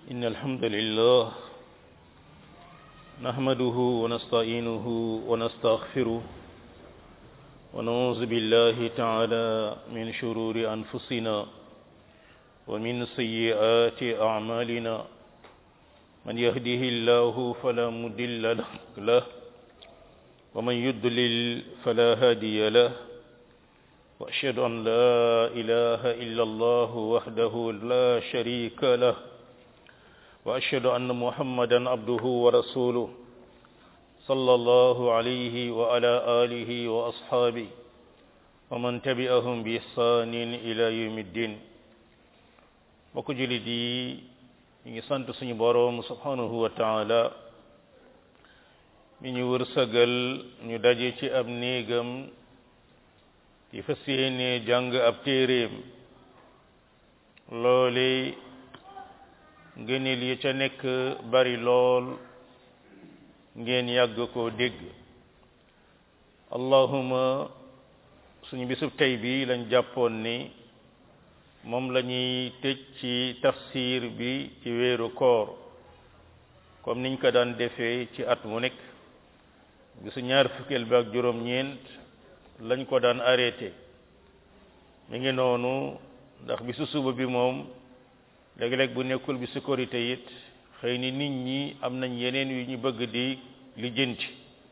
إن الحمد لله نحمده ونستعينه ونستغفره ونعوذ بالله تعالى من شرور أنفسنا ومن سيئات أعمالنا من يهده الله فلا مضل له ومن يضلل فلا هادي له واشهد ان لا اله الا الله وحده لا شريك له واشهد ان محمدا عبده ورسوله صلى الله عليه وعلى اله واصحابه ومن تبعهم باحسان الى يوم الدين mbokk julit yi ñu ngi sant suñu boroom subhanahu wa taala mi ñu wërsëgal ñu daje ci ab néegam ci fas yéene jàng ab téeréem loole ngëneel yi ca nekk bari lool ngeen yàgg koo dégg allahuma suñu bisub tey bi lañ jàppoon ni moom la ñuy tëj ci tafsir bi ci weeru koor comme niñ ko daan defee ci at mu nekk bisu ñaar fukkeel bi ak juróom-ñeent lañ ko daan arrêté mi ngi noonu ndax bisu suba bi moom léeg-léeg bu nekkul bi sécurité it xëy ni nit ñi am nañ yeneen yu ñu bëgg di lijjanti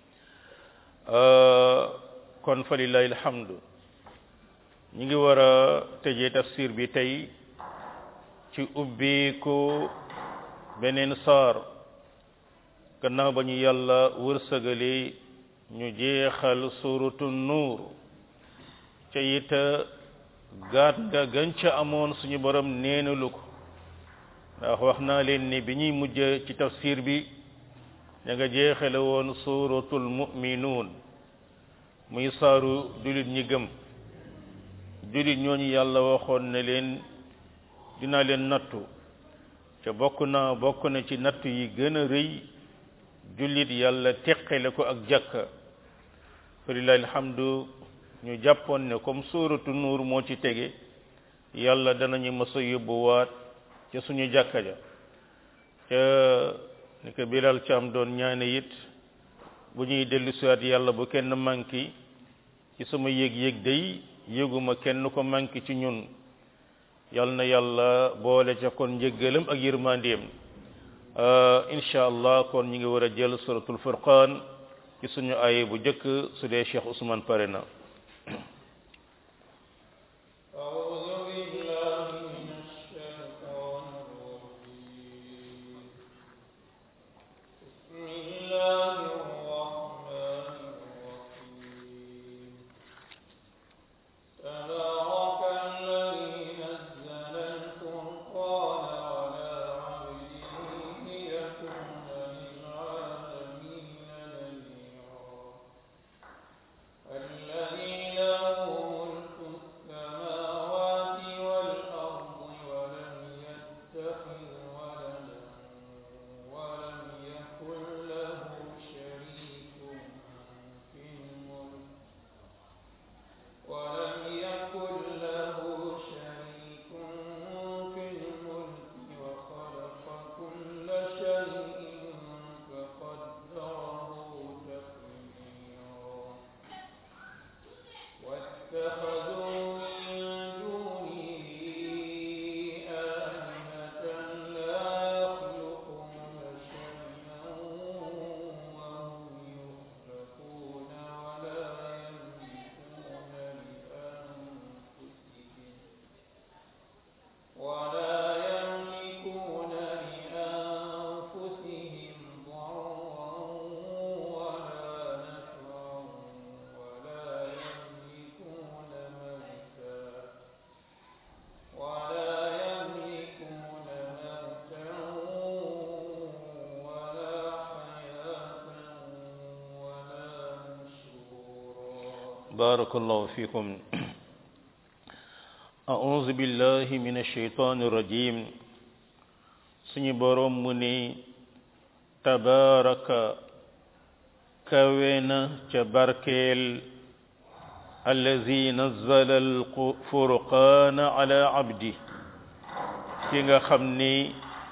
kon fa lillahi alhamdu ñi ngi war a tëjee tafsir bi tey ci ubbi ko beneen saar gannaaw ba ñu yàlla wërsëgale ñu jeexal suratu nuur ca it gaat nga gën ca amoon suñu borom neenalu ko ndax wax naa leen ni bi ñuy mujj ci tafsir bi ña nga jeexale woon suratul mu'minuun muy saaru julit ñi gëm julit ñooñu yàlla waxoon ne leen dinaa leen nattu ca bokk na bokk na ci nattu yi gën a rëy jullit yàlla teqale ko ak jàkka falilahi alhamdu ñu jàppoon ne comme suuratu nuur moo ci tege yàlla danañu mës a yóbbuwaat ca suñu jàkka ja ca ni ko bilal caam doon ñaane it bu ñuy dellu siwaat yàlla bu kenn manki ci sama yëg-yëg day yëguma kenn ko manki ci ñun yal na yàlla boole ca kon njëggalam ak yërmandeem incha allah kon ñu ngi war a jël suratul furqaan ci suñu aye bu njëkk su dee Cheikh Ousmane pare na بارك الله فيكم أعوذ بالله من الشيطان الرجيم سني بروم مني تبارك كوينا تباركيل allazi nazzala alfurqana ala abdi ki nga xam ni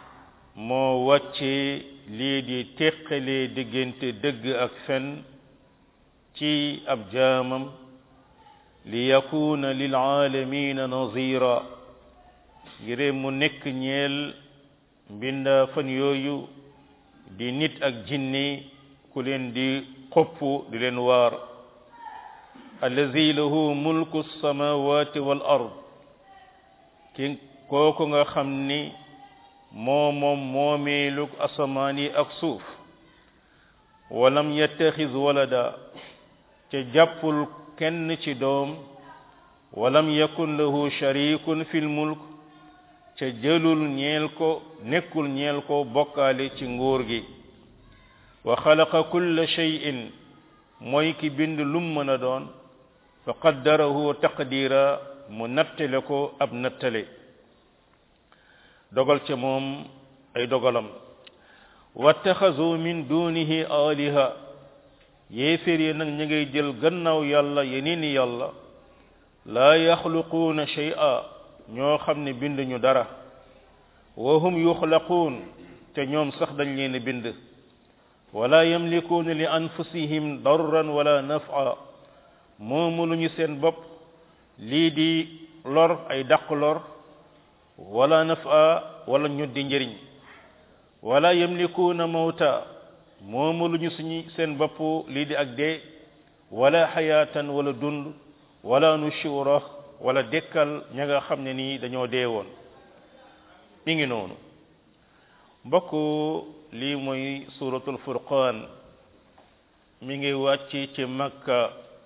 moo wàcce lii di teqalee diggante dëgg ak fen ci ab jaamam li yakuna lil aalamina nazira ngir mu nekk ñeel mbinda fan yooyu di nit ak jinni ku leen di xopp di leen waar allazi lahu mulku samawati wal ard ki kooku nga xam ni moo moom moomeelug asamaan yi ak suuf walam yattaxiz walada ca jàppul kenn ci doom walam yakun lahu sharikun fil mulk ca jëlul ñeel ko nekkul ñeel ko bokkaale ci nguur gi wa xalaqa kulla shay'in mooy ki bind lum mën a doon fa qaddarahu taqdira mu nattale ko ab nattale dogal ca moom ay dogalam wattaxazu min dunihi aliha yéeféer yi nag ñu ngay jël gannaaw yàlla yeneeni yàlla laa yaxluquuna shay'a ñoo xam ne bind ñu dara wa hum yuxlaquun te ñoom sax dañ leen bind wala yamlikuuna li anfusihim darran wala naf'a moomu lu ñu seen bopp lii di lor ay dàq lor wala naf'a wala ñu di njëriñ wala yamlikuuna mawta moomu lu ñu suñu seen bopp lii di ak dee wala xayaatan wala dund wala nushura wala dekkal ña nga xam ne nii dañoo dee woon mi ngi noonu mbokk lii mooy suratul furqaan mi ngi wàcc ci makka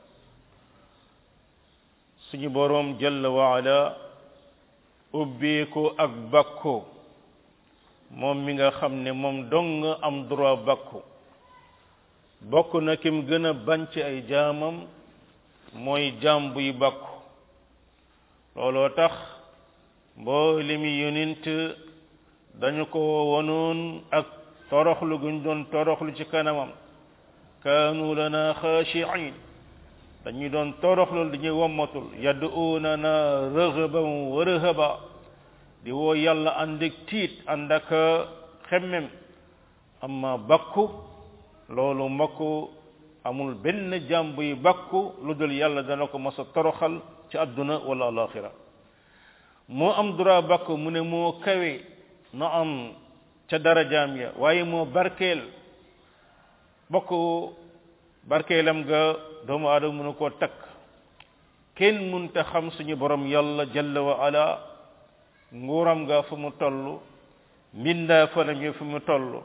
suñu boroom jalla waala ubbeeko ak bakko moom mi nga xam ne moom dong am droit bakku bokk na kim gën a bañ ci ay jaamam mooy jaam buy bakku looloo tax mboolemi yonent dañu ko wonoon ak toroxlu guñ doon toroxlu ci kanamam kaanu lana xaashiin dañuy doon toroxlu dañuy wommatul yad'uunana raghaban wa rahaba di woo yàlla ànd ak tiit ànd ak xemmem amma bakku loolu mbokk amul benn jaam buy bakku lu dul yàlla dana ko mos a toroxal ci àdduna wala alaxira moo am droit bakku mu ne moo kawe na am ca darajaam ya waaye moo barkeel bokk barkeelam ga doomu aadama mënu koo takk kenn munta xam suñu borom yàlla jalla wa ala nguuram nga fu mu toll mbindaa fanam yi fu mu toll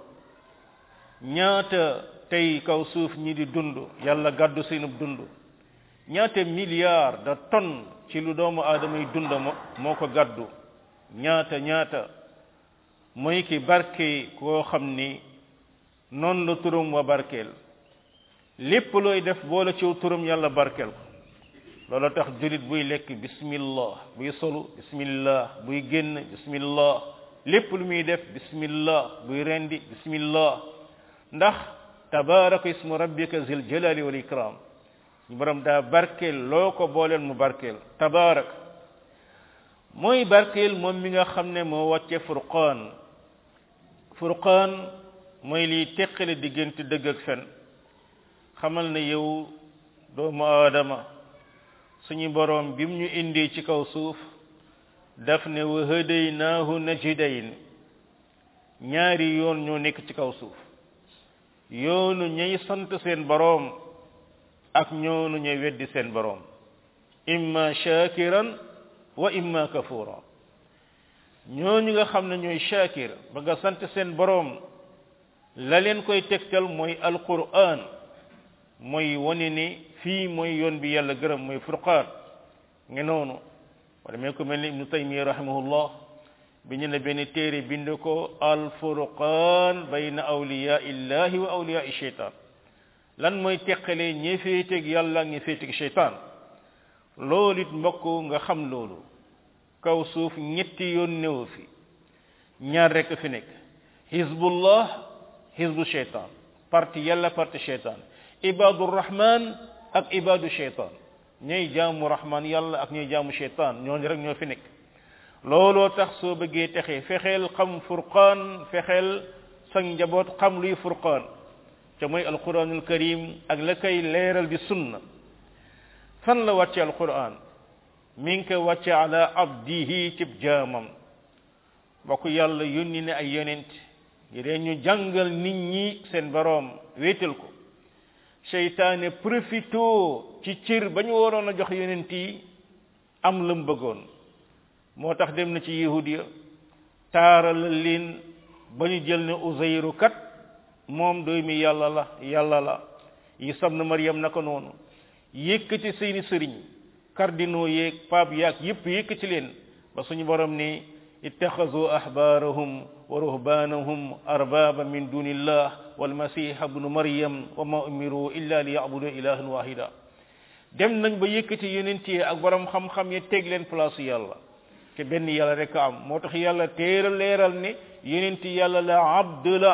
ñaata tey kaw suuf ñi di dund yàlla gàddu seenub dund ñaata milliards de tonnes ci lu doomu aadama yi dund moo ko gàddu ñaata ñaata mooy ki barke koo xam ni noonu la turam wa barkeel lépp looy def boole ci turam yàlla barkeel ko loolu tax julit buy lekk bismillah buy solu bismillah buy génn bismillah lépp lu muy def bismillah buy rendi bismillah ndax tabaraka ismu rabbika zil jalali wal ikram ñu borom daa barkeel loo ko booleel mu barkeel tabarak mooy barkeel moom mi nga xam ne moo wàcce furqaan furqaan mooy liy teqale diggante dëgg ak fen xamal ne yow doomu aadama suñu boroom bim ñu indi ci kaw suuf daf ne wa hadaynaahu najdayn ñaari yoon ñoo nekk ci kaw suuf yoonu ñay sant seen boroom ak ñoonu ñay weddi seen boroom imma shakiran wa imma kafura ñooñu nga xam ne ñooy shakir ba nga sant seen boroom la leen koy tegtal mooy alquran mooy wane ni fii mooy yoon bi yàlla gërëm mooy furqaan nga noonu wala mee ko mel ni ibnu taymiya rahimahullah bi ñu ne benn téere bind ko alfurqaan bayna awliya illahi wa awliya sheytaan lan mooy teqalee ñi féeteeg yàlla ñi féeteeg sheytaan loolu it mbokk nga xam loolu kaw suuf ñetti yoon néew fi ñaar rek fi nekk hizbullah hizbu sheytaan parti yàlla parti sheytaan ibadu rahman ak ibadu sheytaan ñooy jaamu rahman yàlla ak ñooy jaamu sheytaan ñooñu rek ñoo fi nekk looloo tax soo bëggee texe fexeel xam furqaan fexeel sa njaboot xam luy furqaan te mooy alquranul karim ak la koy leeral di sunna fan la wàcce alquran mi ngi ko wàcce ala abdihi cib jaamam bokk yàlla yónni ne ay yonent ngir ñu jàngal nit ñi seen boroom wéetal ko seytaane profito ci cër ba ñu waroon a jox yonent yi am lam bëggoon moo tax dem na ci yahudiya taaral leen ba ñu jël ne uzayru kat moom doomi yàlla la yàlla la Isa ibn Maryam naka noonu yëkkati seeni sëriñ cardinaux yeeg pape yaag yépp yëkkati leen ba suñu borom ni ittaxazu ahbaarahum wa ruhbaanahum arbaba min dunillah walmasiha ibnu maryam wa ma umiru illa li yabudu ilahan wahida dem nañ ba yëkkati yonent yi ak borom xam-xam yi teg leen place yàlla te benn yàlla rek am moo tax yàlla téeral leeral ne yonent yàlla la abd la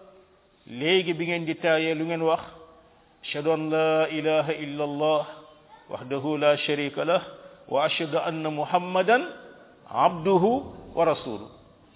léegi bi ngeen di taayee lu ngeen wax ashhadu an la ilaha illa allah wahdahu la sharika lah wa ashhadu anna muhammadan abduhu wa rasuluhu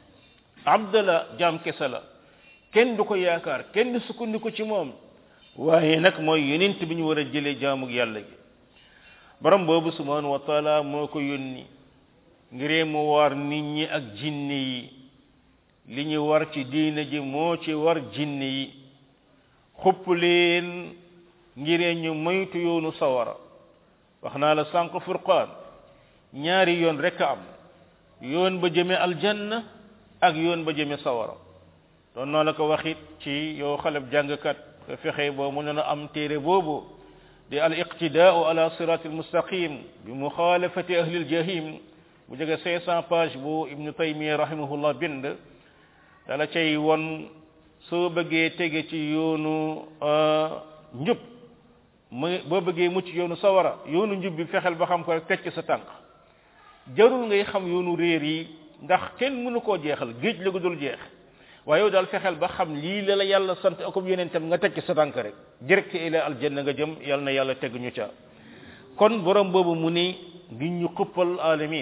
abd la jaam kese la kenn du ko yaakaar kenn du sukkandiku ci moom waaye nag mooy yonent bi ñu war a jëlee jaamug yàlla gi borom boobu subhanahu wa taala moo ko yónni ngiree mu war nit ñi ak jinne yi li ñu war ci diina ji moo ci war jinne yi xupp leen ngiree ñu moytu yoonu sawara wax naa la sànq furqaan ñaari yoon rek am yoon ba jëme aljanna ak yoon ba jëme sawara doon naa la ko waxit ci yow xaleb jàngkat nga fexe boo mënoon a am téere boobu di al iqtidaau ala sirat al mustaqim bi muxaalafati ahli al jahim bu jege 500 page bu ibnu taymiya rahimahullah bind dala cay won soo bëggee tege ci yoonu njub mu boo bëggee mucc yoonu sawara yoonu njub bi fexeel ba xam ko rek tecc sa tànk jarul ngay xam yoonu réer yi ndax kenn mënu koo jeexal géej la ko dul jeex waaye yow daal fexeel ba xam lii la la yàlla sant akum yonentam nga tecc sa tànk rek direct ila aljanna nga jëm yàlla na yàlla teg ñu ca kon borom boobu mu ni ngi ñu xuppal alamin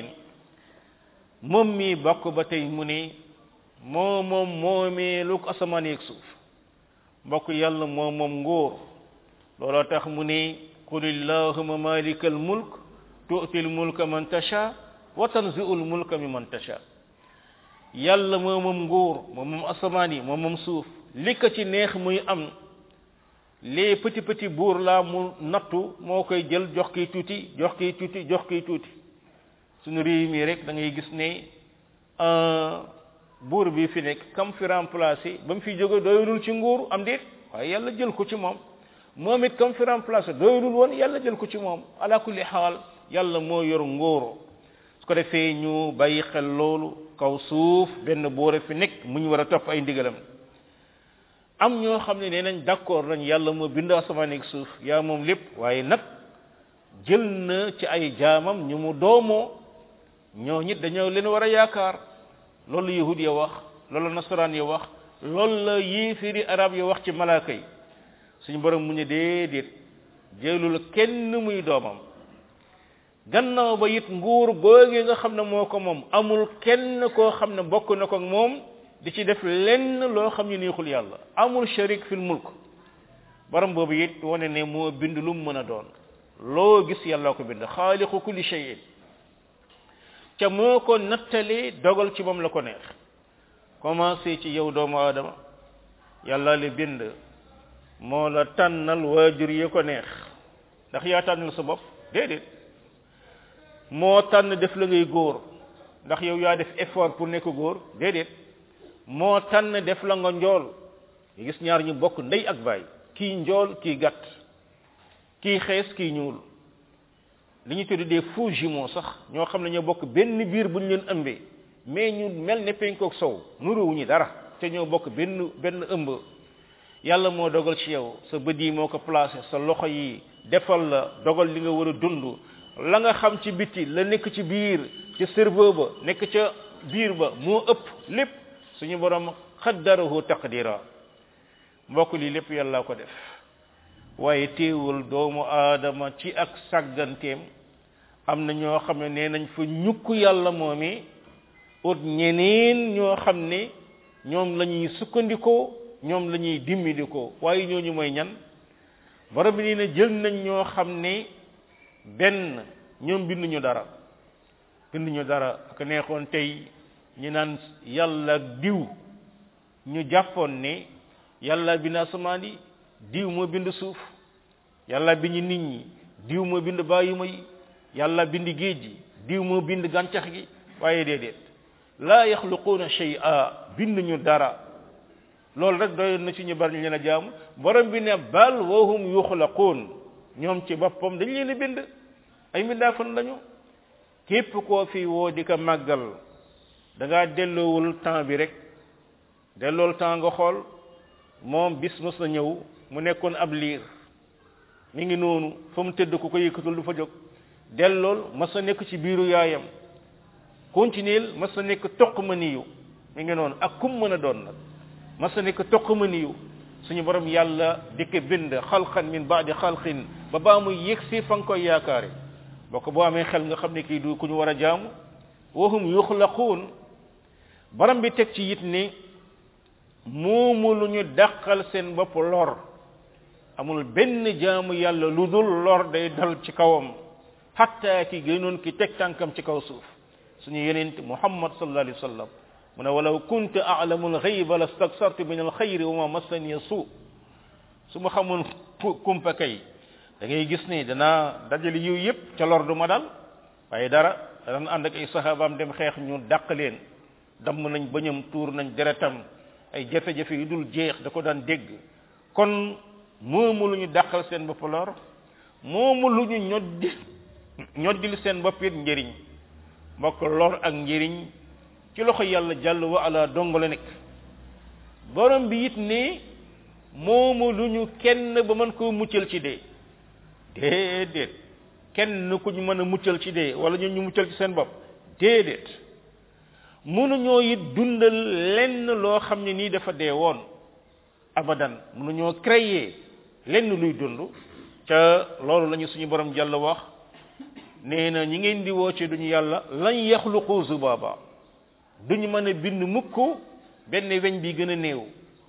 moom mi bokk ba tey mu ni moo moom moomee lu ko asamaan yeeg suuf mbokk yàlla moo moom ngóor looloo tax mu ni qul illahuma malika al mulk tu'ti al mulka man tasha wa tanzi'u al mulka mimman tasha yàlla moo moom nguur moom moom asamaan yi moom moom suuf li ko ci neex muy am les petit petit buur laa mu nattu moo koy jël jox kiy tuuti jox kiy tuuti jox kiy tuuti suñu réew mi rek da ngay gis ne buur bi fi nekk kam fi remplacé ba mu fi jóge doyulul ci nguur am déet waaye yàlla jël ko ci moom moom it kam fi remplacé doyulul woon yàlla jël ko ci moom ala kulli xaal yàlla moo yor nguur su ko defee ñu bàyyi xel loolu kaw suuf benn boore fi nekk mu ñu war a topp ay ndigalam am ñoo xam ne nee nañ d'accord nañ yàlla moo bind asamaan ak suuf yaa moom lépp waaye nag jël na ci ay jaamam ñu mu doomoo ñoo ñit dañoo leen war a yaakaar loolu yahud ya wax loolu nasaraan ya wax loolu la yéefiri arab ya wax ci malaaka yi suñu borom mu ñu déedéet jëlul kenn muy doomam gannaaw ba it nguur googee nga xam ne moo ko moom amul kenn koo xam ne bokk na ko moom di ci def lenn loo xam ne neexul yàlla amul sharik fil mulk borom boobu it wane ne moo bind lu mu mën a doon loo gis yàlla ko bind xaaliqu kulli shay'in ca moo ko nattalee dogal ci moom la ko neex commencé ci yow doomu aadama yàlla li bind moo la tànnal waajur yi ko neex ndax yaa tànnal sa bopp déedéet moo tànn def la ngay góor ndax yow yaa def effort pour nekk góor déedéet moo tànn def la nga njool nga gis ñaar ñu bokk ndey ak baay kii njool kii gàtt kii xees kii ñuul li ñu tudd des faux jumeaux sax ñoo xam ne ñoo bokk benn biir bu ñu leen ëmbee mais ñu mel ne penkook sow nuruwuñu dara te ñoo bokk benn benn ëmb yàlla moo dogal ci yow sa bët yi moo ko placé sa loxo yi defal la dogal li nga war a dund la nga xam ci biti la nekk ci biir ci cerveau ba nekk ca biir ba moo ëpp lépp suñu borom xaddarahu taqdira mbokk lii lépp yàlla ko def waaye teewul doomu aadama ci ak sàgganteem am na ñoo xam ne nee nañ fa ñukk yàlla moomi ut ñeneen ñoo xam ne ñoom la ñuy sukkandikoo ñoom la ñuy dimbali ko waaye ñooñu mooy ñan borom bi nii ne jël nañ ñoo xam ne benn ñoom binduñu dara binduñu dara ak neexoon tey ñu naan yàlla ak diw ñu jàppoon ne yàlla bind asamaan yi diw moo bind suuf yàlla bind nit ñi diw moo bind bàyyima yi yàlla bind géej gi diw moo bind gàncax gi waaye déedéet laa yaxluquuna shay'a binduñu dara loolu rek doyoon na ci ñu bari ñu leen a jaamu borom bi ne bal wahum yuxlaquun ñoom ci boppam dañ leen a bind ay mbindaafan lañu képp koo fi woo di ko màggal da ngaa delloowul temps bi rek dellool temps nga xool moom bis mos na ñëw mu nekkoon ab liir mi ngi noonu fa mu tëdd ku ko yëkkatul du fa jóg dellool mas na nekk ci biiru yaayam continuel mas na nekk toq ma niyu mi ngi noonu ak kum mën a doon nag mas na nekk toq ma niyu suñu borom yàlla di ko bind xalqan min baadi xalqin ba baa muy yëg si fa nga koy yaakaare boo ko boo amee xel nga xam ne kii du ku ñu war a jaamu wahum yuxlaquun borom bi teg ci it ni moomu lu ñu dàqal seen bopp lor amul benn jaamu yàlla lu dul lor day dal ci kawam hatta ki gënoon ki teg tànkam ci kaw suuf suñu yenent muhammad sallallahu alayhi wa sallam mu ne walaw kuntu a'lamu al-ghayba lastaksartu min al-khayri wa ma massani su su ma xamoon kumpa kay da ngay gis ni danaa dajale yiw yëpp ca lor du ma dal waaye dara dana ànd ak ay sahabaam dem xeex ñu dàq leen damm nañ bañam tuur nañ deretam ay jafe-jafe yu dul jeex da ko daan dégg kon moomu lu ñu dàqal seen bopp lor moomu lu ñu ñoddi ñoddil seen bopp it njëriñ mbokk lor ak njëriñ ci loxo yàlla jàll wa ala dong la nekk borom bi it ne moomu lu ñu kenn ba mën koo muccal ci dee déedéet kenn ku ñu mën a muccal ci dee wala ñu ñu muccal ci seen bopp déedéet mënuñoo it dundal lenn loo xam ne nii dafa dee woon abadan mënuñoo créer lenn luy dund ca loolu lañu suñu borom jàll wax nee na ñi ngeen di woo ci duñu yàlla lañ yaxluqu zubaba duñu mën a bind mukk benn weñ bi gën a néew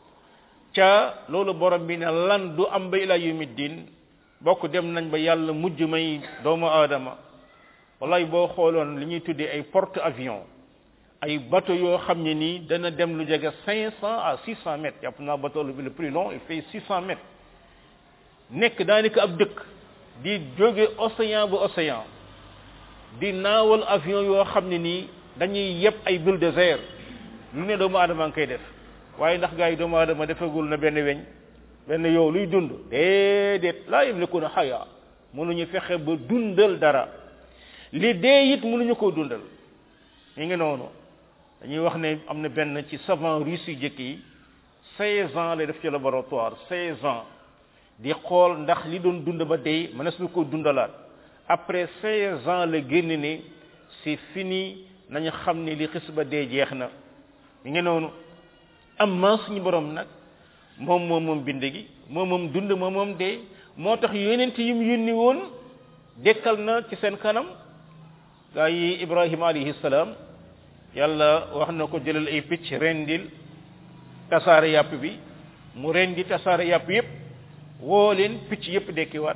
ca loolu borom bi ne lan du am ba ila yawmiddin bokk dem nañ ba yàlla mujj may doomu aadama wallaay boo xooloon li ñuy tuddee ay porte avion ay bateau yoo xam ne nii dana dem lu jege cinq cent à six cent mètres yàpp naa bateau bi le plus long il fait six cent mètres nekk daanaka ab dëkk di jóge océan bu océan di naawal avion yoo xam ne nii dañuy yeb ay bulldozer lu ne doomu aadama ngi koy def waaye ndax gars yi doomu aadama defagul na benn weñ benn yow luy dund déedéet laa yamlikuna xaya mënuñu fexe ba dundal dara li dee it mënuñu koo dundal mi ngi noonu dañuy wax ne am na benn ci savant russe yu jëkk yi seize ans lay def ci laboratoire seize ans di xool ndax li doon dund ba dee mënees na ko dundalaat après seize ans la génn ne c'est fini nañu xam ne li xis ba dee jeex na mi ngi noonu amma suñu borom nag moom moom moom bind gi moom moom dund moom moom dee moo tax yonent yi mu yónni woon dekkal na ci seen kanam gaa yi ibrahima alayhi salaam yàlla wax na ko jëlal ay picc rendil tasaare yàpp bi mu rendi tasaare yàpp yépp woo leen picc yépp dekkiwaat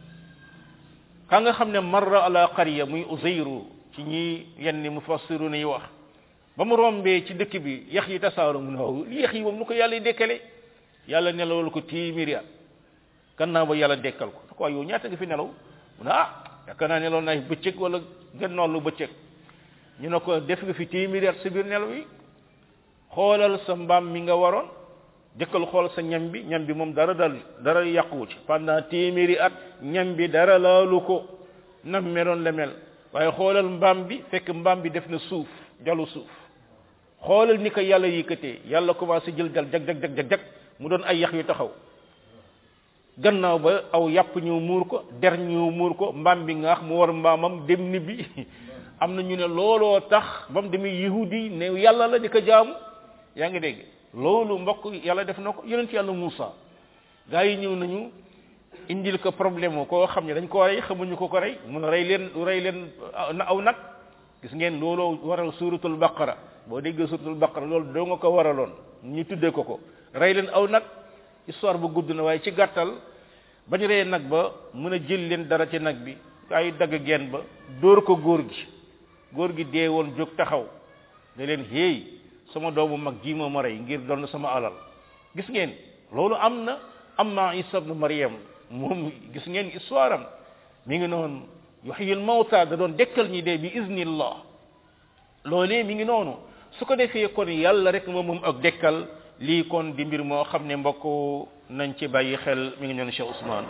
ka nga xam ne marra ala qarya muy uzayru ci ñi yenn mufassiru yi wax ba mu rombee ci dëkk bi yax yi tasaaru mu ne li yax yi moom lu ko yàlla dekkale yàlla nelawal ko téeméeri at gannaaw ba yàlla dekkal ko da ko yow ñaata nga fi nelaw mu ne ah yaakaar naa nelaw naa bëccëg wala gennoon lu bëccëg ñu ne ko def nga fi téeméeri at sa biir nelaw yi xoolal sa mbaam mi nga waroon jëkkal xool sa ñam bi ñam bi moom dara dal dara yàquwu ci pendant téeméeri at ñam bi dara laalu ko nam meloon la mel waaye xoolal mbaam bi fekk mbaam bi def na suuf jalu suuf xoolal ni ko yàlla yëkkatee yàlla commencé jël jal jag jag jag jag jag mu doon ay yax yu taxaw gannaaw ba aw yàpp ñëw muur ko der ñëw muur ko mbaam bi ngaax mu war mbaamam dem ni bi am na ñu ne looloo tax ba mu demee yahudi ne yàlla la di ko jaamu yaa ngi dégg loolu mbokk yàlla def na ko yonent yàlla Muusa gaa yi ñëw nañu indil ko problème koo xam ne dañ ko rey xamuñu ko ko rey mun a rey leen rey leen na aw nag gis ngeen looloo waral suratul baqara boo déggee suratul baqara loolu doo nga ko waraloon ñu tuddee ko ko rey leen aw nag histoire bu gudd na waaye ci gàttal bañ rey nag ba mën a jël leen dara ci nag bi ay dagg geen ba dóor ko góor gi góor gi dee woon jóg taxaw ne leen héey sama doomu mag ji moo ma rey ngir doon sama alal gis ngeen loolu am na am na isa ibn maryam moom gis ngeen histoire am mi ngi noonu yuhyil mawta da doon dekkal ñi dee bi iznillah loolee mi ngi noonu su ko defee kon yàlla rek moom moom ak dekkal lii kon di mbir moo xam ne mbokk nañ ci bàyyi xel mi ngi noonu Cheikh Ousmane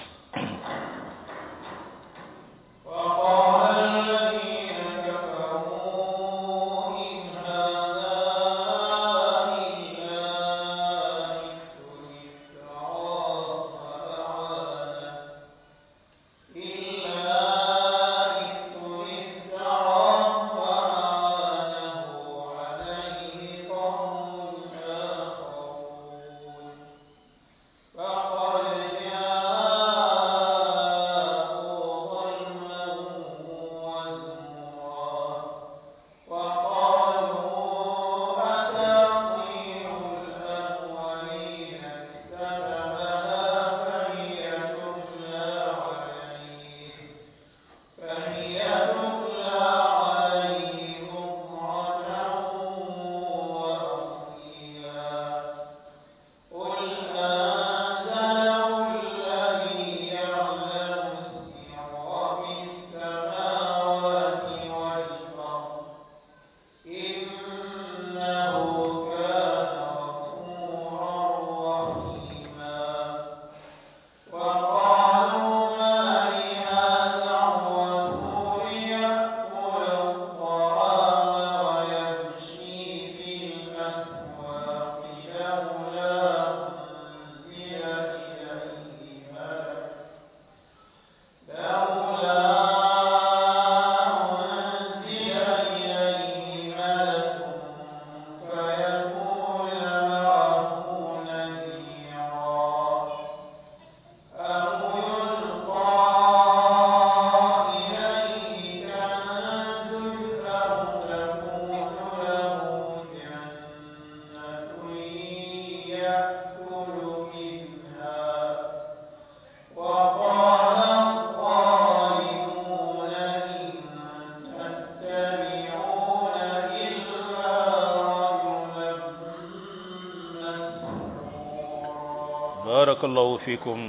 barakallahu fikum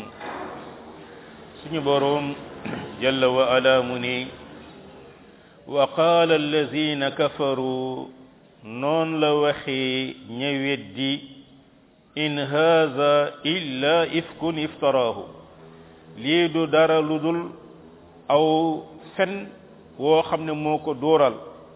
suñu boroom jalla wa ala mu ni wa qaala allazina kafaru noon la waxee ña weddi in haza illa ifkun iftaraahu lii du dara lu dul aw fen woo xam ne moo ko dóoral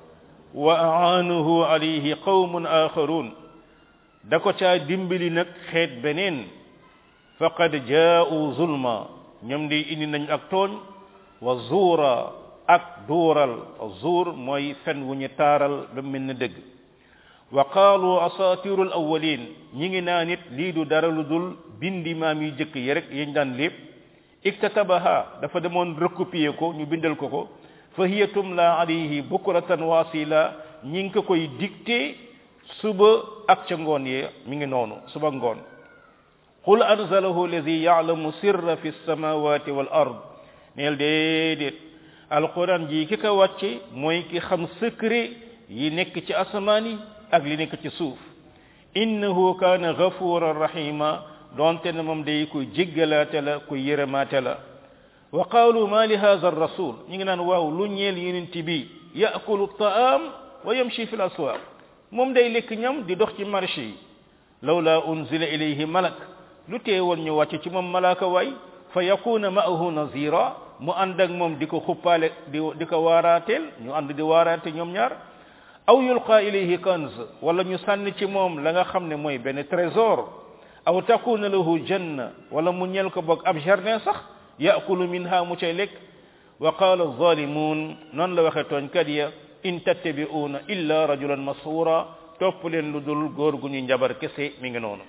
wa aanuhu alayhi qawmun axarun da ko caa dimbali nag xeet beneen faqad jaa'u zulma ñoom di indi nañ ak tooñ wa zuura ak duural zuur mooy fen wu ñu taaral ba mel ni dëgg wa qaalu asaatiru al awwalin ñi ngi naa nit lii du dara lu dul bindi maam yu jëkk yi rek yañ daan lépp iktatabaha dafa demoon recopier ko ñu bindal ko ko fa hiya tumla alayhi bukratan wasila ñi ngi ko koy dicté suba ak ca ngoon yee mi ngi noonu suba ngoon qul anzalahu allazi ya'lamu sirra fi samawati wal ard neel déedéet alquran ji ki ko wàcce mooy ki xam secret yi nekk ci asamaan yi ak li nekk ci suuf innahu kaana ghafuran rahima donte ne moom day kuy jéggalaate la kuy yërëmaate la wa qaalu ma li hadha ar-rasul ñi ngi naan waaw lu ñeel yonent bi ya'kulu at-ta'am wa yamshi fi al-aswaq moom day lekk ñam di dox ci marché yi lawla unzila ilayhi malak lu teewoon ñu wàcc ci moom malaaka waay fa yakuna ma'ahu nazira mu ànd ak moom di ko xuppaale di di ko waaraateel ñu ànd di waaraate ñoom ñaar aw yulqa ilayhi kanz wala ñu sànni ci moom la nga xam ne mooy benn trésor aw takuna lahu janna wala mu ñel ko boog ab jardin sax yaakulu minha mu cay lekk wa qala zalimun noonu la waxe tooñkat ya in tattabi'una illa rajulan masura topp leen lu dul góor gu ñu njabar kese mi ngi noonu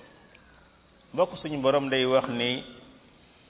mbokk suñu borom day wax ni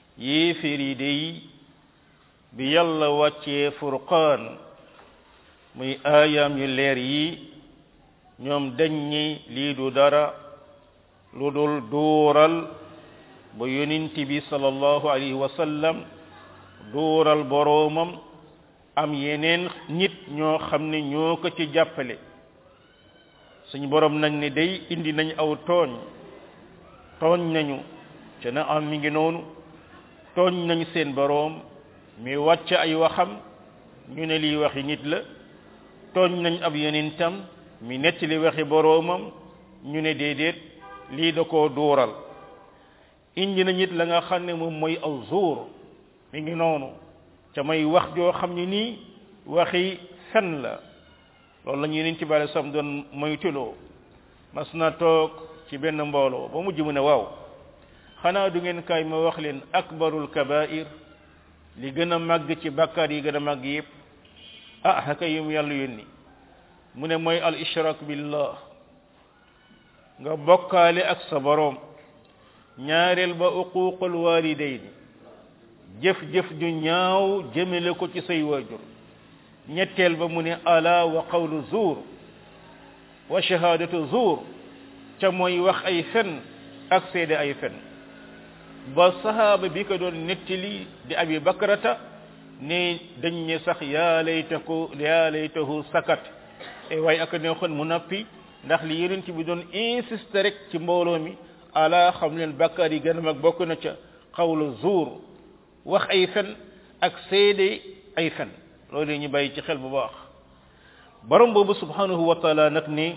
yéeféer yi day bi yàlla wàccee furqaan muy aayaam yu leer yi ñoom dañ ñi lii du dara lu dul duural ba yonent bi sallallahu alayhi wa sallam duural boroomam am yeneen nit ñoo xam ne ñoo ko ci jàppale suñu borom nag ne day indi nañ aw tooñ tooñ nañu ca na am mi ngi noonu tooñ nañ seen boroom mi wàcc ay waxam ñu ne lii waxi nit la tooñ nañ ab yonentam mi nettali waxi boroomam ñu ne déedéet lii da koo duural indi na nit la nga xam ne moom mooy aw zuur mi ngi noonu ca may wax joo xam ne nii waxi fen la loolu la ñu yeneen ci bale sam doon moytuloo mas na toog ci benn mbooloo ba mujj mu ne waaw xanaa du ngeen kaay ma wax leen akbarul kabair li gën a màgg ci bàkkaar yi gën a màgg yépp ah haka yum yàlla yónni mu ne mooy al ishrak billah nga bokkaale ak sa boroom ñaareel ba uququl walidayni jëf-jëf ju ñaaw jëmele ko ci say waajur ñetteel ba mu ne ala wa qawlu zuur wa shahadatu zuur ca mooy wax ay fen ak seede ay fen ba sahaaba bi ko doon nettali di abi bakrata ne dañ ne sax yaa laytaku yaa laytahu sakat e waaye ak neexoon mu nappi ndax li yonent bi doon insisté rek ci mbooloo mi ala xam leen bakkaar yi gën a mag bokk na ca xawlu zuur wax ay fen ak seede ay fen loolu ñu bàyyi ci xel bu baax borom boobu subhanahu wa taala nag ni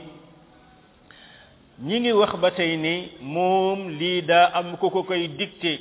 ñi ngi wax ba tey ni moom lii daa am ku ko koy dicté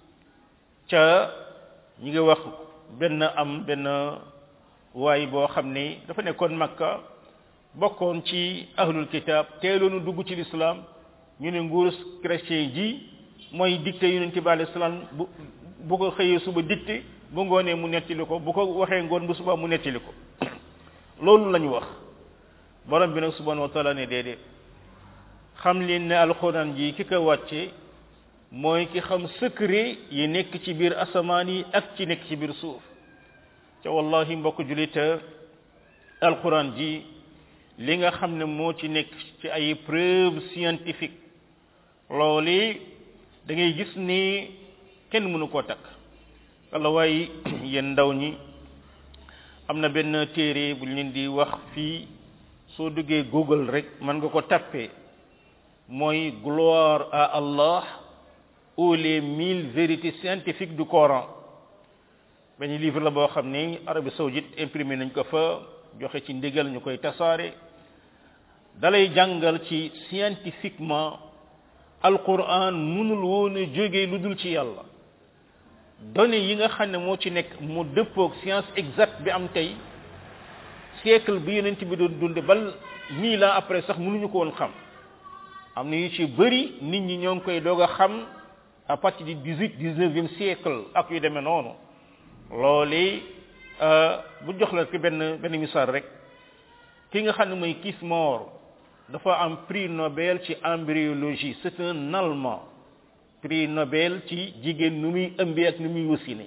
ca ñi ngi wax benn am benn waay boo xam ni dafa nekkoon makka bokkoon ci ahlul kitab teeloonu dugg ci l'islam ñu ne nguur chrétien ji mooy dicté yonent bi alayhi salaam bu bu ko xëyee suba dicté bu ngoonee mu nettali ko bu ko waxee ngoon bu suba mu nettali ko loolu lañu wax borom bi nag subhanahu wa taala ne déedéet xam leen ne alxuraan ji ki ko wàcce mooy ki xam secret yi nekk ci biir asamaan yi ak ci nekk ci biir suuf ca wallahi mbokk julita alxuraan ji li nga xam ne moo ci nekk ci ay preuve scientifique loolu da ngay gis ni kenn mënu koo takk walla waaye yéen ndaw ñi am na benn téere bu ñu leen di wax fii soo duggee google rek mën nga ko tappee mooy gloire à Allah ou les mille vérités scientifiques du Coran benn livre la boo xam ni Arabie saoudite imprimé nañ ko fa joxe ci ndigal ñu koy tasaare dalay jàngal ci scientifiquement alquran mënul woon a jóge lu dul ci yàlla données yi nga xam ne moo ci nekk mu dëppoog science exacte bi am tey siècle bi yonent bi doon dunde bal mille ans après sax mënuñu ko woon xam am na yu ci bëri nit ñi ñoo ngi koy doog a xam à partir du dix-huit dix-neuvième siècle ak yu demee noonu loolu bu jox la ki benn benn misaal rek ki nga xam ne mooy Keith Moore dafa am prix Nobel ci embryologie c'est un allemand prix Nobel ci jigéen nu muy ëmbee ak nu muy wasine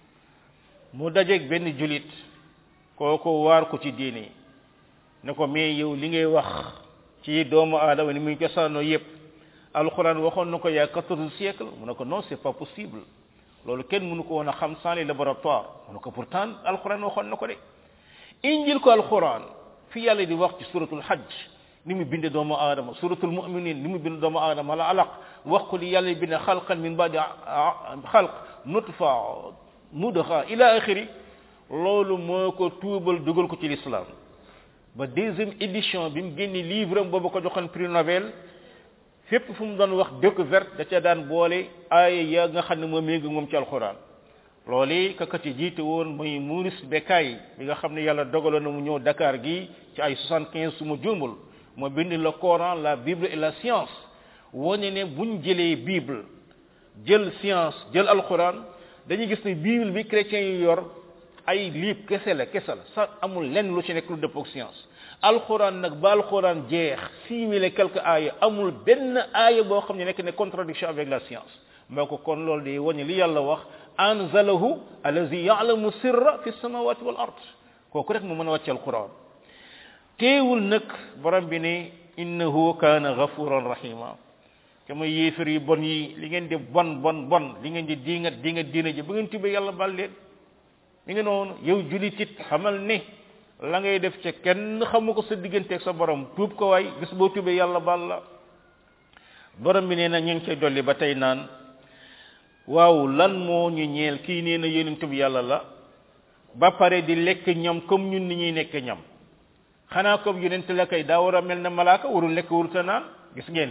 mu dajeeg benn julit kooku waar ko ci diine ne ko mais yow li ngay wax ci doomu aadama ni muy cosaanoo yépp alxuraan waxoon na ko yaa quatorze siècle mu ne ko non c'est pas possible loolu kenn mënu ko woon a xam sans les laboratoires mu ne ko pourtant alxuraan waxoon na ko de injil ko alxuraan fi yàlla di wax ci suratul hajj ni mu binde doomu aadama suratul mu'minin ni mu binde doomu aadama la alaq wax ko li yàlla binde xalqan min ba'di xalq nutfa mudxa ila axiri loolu moo ko tuubal dugal ko ci l'islam ba deuxième édition bi mu génne livre am boobu ko joxoon prix Nobel fépp fu mu doon wax découverte da ca daan boole aaya ya nga xam ne moom méngi moom ci alxuraan loolu kakati jiite woon mooy Maurice Bucaille bi nga xam ne yàlla dogaloon na mu ñëw Dakar gi ci ay soixante quinze su ma juumul moo bind le Coran la Bible et la science wane ne buñ jëlee Bible jël science jël alxuraan dañuy gis ne Bible bi chrétiens yi yor ay liib kese la kese la sax amul lenn lu ci nekk lu dëppoo ak science alxuraan nag ba alxuraan jeex six mille et quelques aaya amul benn aaya boo xam ne nekk ne contradiction avec la science moo ko kon loolu day wane li yàlla wax anzalahu allazi ya'lamu sirra fi samawati wal ard kooku rek mu mën a wàcce alxuraan teewul nag borom bi ne innahu kaana gafuran rahima te mooy yéefar yi bon yi li ngeen di bon bon bon li ngeen di diingat diingat diina ji bu ngeen tubee yàlla bal leen mi ngi noonu yow julit it xamal ne la ngay def ca kenn xamu ko sa digganteeg sa borom tuub ko waay bis boo tubee yàlla bal la borom bi nee na ñu ngi koy dolli ba tey naan waaw lan moo ñu ñeel kii nee na yonent bi yàlla la ba pare di lekk ñam comme ñun ni ñuy nekk ñam xanaa comme yonent la kay daa war a mel ne malaaka warul lekk waruta naan gis ngeen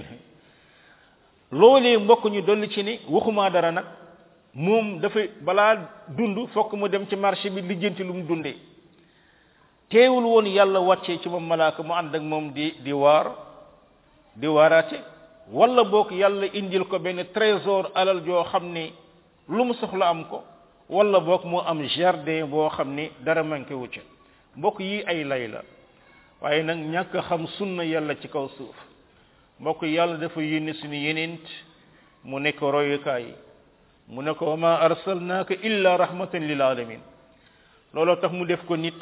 loolee mbokk ñu dolli ci ni waxumaa dara nag moom dafay balaa dund fokk mu dem ci marché bi lijjanti lu mu dundee teewul woon yàlla wàccee ci moom malaaka mu ànd ak moom di di waar di waaraate wala boog yàlla indil ko benn trésor alal joo xam ne lu mu soxla am ko wala boog moo am jardin boo xam ne dara manqué wu ca mbokk yi ay lay la waaye nag ñàkk a xam sunna yàlla ci kaw suuf mbokk yàlla dafa yónni suñu yenent mu nekk royukaay mu ne ko wa ma arsalnaaka illa rahmatan lil alamin looloo tax mu def ko nit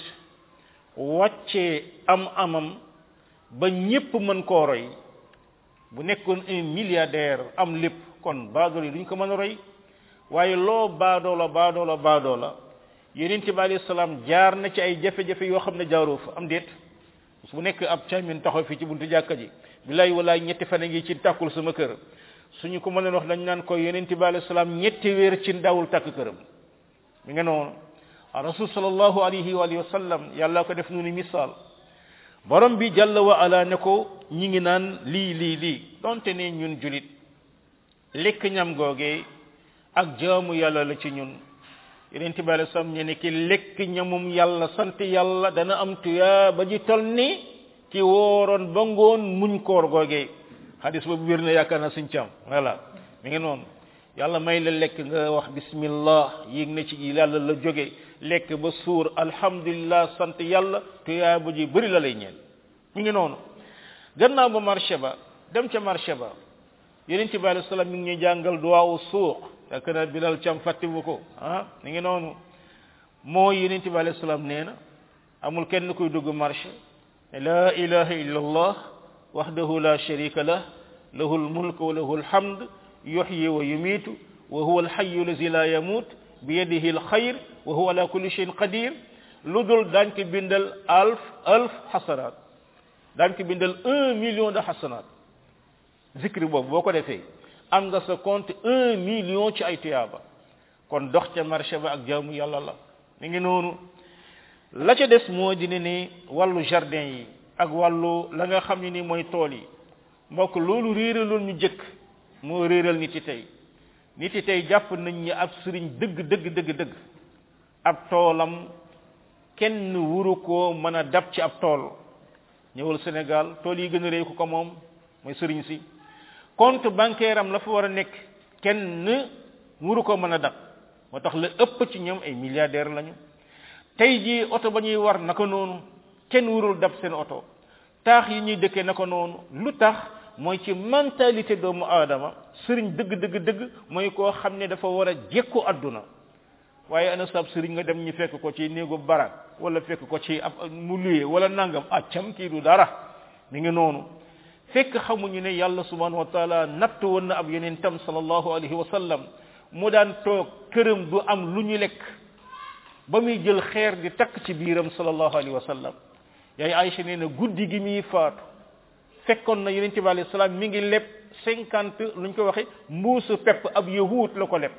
wàccee am amam ba ñépp mën koo roy bu nekkoon un milliardaire am lépp kon baadoolo yi duñ ko mën a roy waaye loo baadoola baadoola baadoola yonent bi alayhi salaam jaar na ci ay jafe-jafe yoo xam ne jaaroo fa am déet bu nekk ab caamin taxaw fii ci buntu jàkka ji billaay walaay ñetti fan a ngi ci tàkkul sama kër suñu ko mënoon wax dañ naan ko yonent bi alayhi salaam ñetti weer ci ndawul tàkk këram mi nga noonu rasul sallallahu alayhi wa alihi wa sallam yàlla ko def nu ni misaal borom bi jàlla wa ala ne ko ñi ngi naan lii lii lii donte ne ñun julit lekk ñam googee ak jaamu yàlla la ci ñun yonent bi alayhi salaam ñu ne ki lekk ñamum yàlla sant yàlla dana am tuyaa ba ji tol ni ki wooroon ba ngoon muñ koor googee hadis boobu wér na yaakaar na suñ cam voilà mi ngi noonu yàlla may la lekk nga wax bismillah yéeg na ci yàlla la jóge lekk ba suur alhamdulillah sant yàlla tuyaa ba ji bëri la lay ñeel mi ngi noonu gannaaw ba marché ba dem ca marché ba yonent bi alayhi salaam mi ngi ñuy jàngal duwaawu suuq fekk na bilal cam fàttiwu ko ah mi ngi noonu mooy yonent bi alayhi salaam nee na amul kenn kuy dugg marché la ilaha illa allah wahdahu la sharika lah lahu almulk wa lahu alhamd yuhyi wa yumiitu wa huwa alhayyu allazi la yamut bi yadihi alxayr wa huwa ala kulli shay'in qadir lu dul daañ ko bindal alf alf xasanaat daañ ko bindal un million de xasanaat zikri boobu boo ko defee am nga sa compte un million ci ay tuyaaba kon dox ca marché ba ak jaamu yàlla la mi ngi noonu la ca des moo di ne ni wàllu jardin yi ak wàllu la nga xam ne ni mooy tool yi mbokk loolu réeraloon ñu jëkk moo réeral nit yi tey nit yi tey jàpp nañ ñi ab sëriñ dëgg dëgg dëgg dëgg ab toolam kenn wuru koo mën a dab ci ab tool ñëwal Sénégal tool yi gën a réy ku ko moom mooy sëriñ si compte bancaire am la fa war a nekk kenn wuru ko mën a dab moo tax la ëpp ci ñoom ay milliardaire lañu tey jii oto ba ñuy war naka noonu kenn wurul dab seen oto taax yi ñuy dëkkee naka noonu lu tax mooy ci mentalité doomu aadama sëriñ dëgg dëgg dëgg mooy koo xam ne dafa war a jekku àdduna waaye ana sab sëriñ nga dem ñu fekk ko ci néegu barak wala fekk ko ci ab mu luye wala nangam accam kii du dara mi ngi noonu fekk xamuñu ne yàlla subhanahu wa taala natt woon na ab yeneen tam sallallahu alayhi wa sallam mu daan toog këram du am lu ñu lekk ba muy jël xeer di takk ci biiram sallallahu alayhi wa sallam yaay Aïcha nee na guddi gi muy faatu fekkoon na yonente bi alayhi salaam mi ngi leb cinquante lu ñu ko waxe mbuusu pepp ab yahuut la ko leb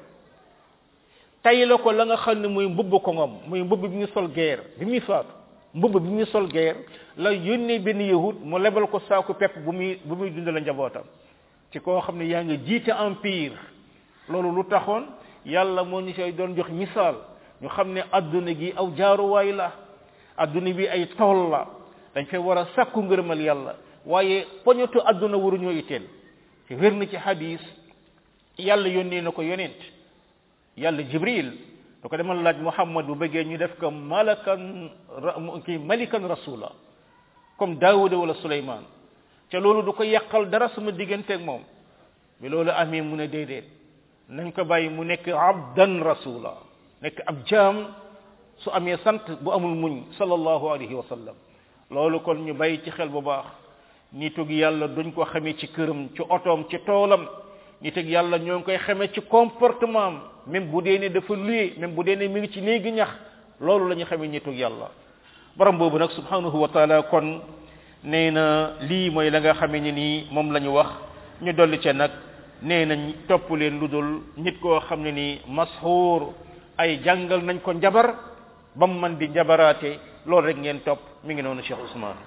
tay la ko la nga xam ne muy mbubb ko ngom muy mbubb bi muy sol guerre bi muy faatu mbubb bi muy sol guerre la yónnee benn yahut mu lebal ko saaku pepp bu muy bu muy dundal njabootam ci koo xam ne yaa ngi jiite empire loolu lu taxoon yàlla moo ñu koy doon jox misaal ñu xam ne adduna gi aw jaaruwaay la adduna bi ay tool la dañ fay war a sakku ngërëmal yàlla waaye poñetu adduna waruñoo itteel te wér na ci hadis yàlla yónnee na ko yonent yàlla jibril da ko demal laaj muhammad bu bëggee ñu def ko malakan kii malikan rasula comme daawuda wala suleyman te loolu du ko yàqal dara sama digganteeg moom bi loolu amee mu ne déedéet nañ ko bàyyi mu nekk abdan rasula nekk ab jaam su amee sant bu amul muñ sallallahu alayhi wa sallam loolu kon ñu bàyyi ci xel bu baax nitug yàlla duñ ko xamee ci këram ci otoom ci toolam nitug yàlla ñoo ngi koy xamee ci comportement am même bu dee ne dafa luye même bu dee ne mi ngi ci néegi ñax loolu la ñu xamee nitug yàlla borom boobu nag subhanahu wa taala kon nee na lii mooy la nga xamee ni nii moom la ñu wax ñu dolli ca nag nee nañ topp leen lu dul nit koo xam ne nii mashuur ay jàngal nañ ko njabar ba mu man di njabaraate loolu rek ngeen topp mi ngi noonu Cheikh Ousmane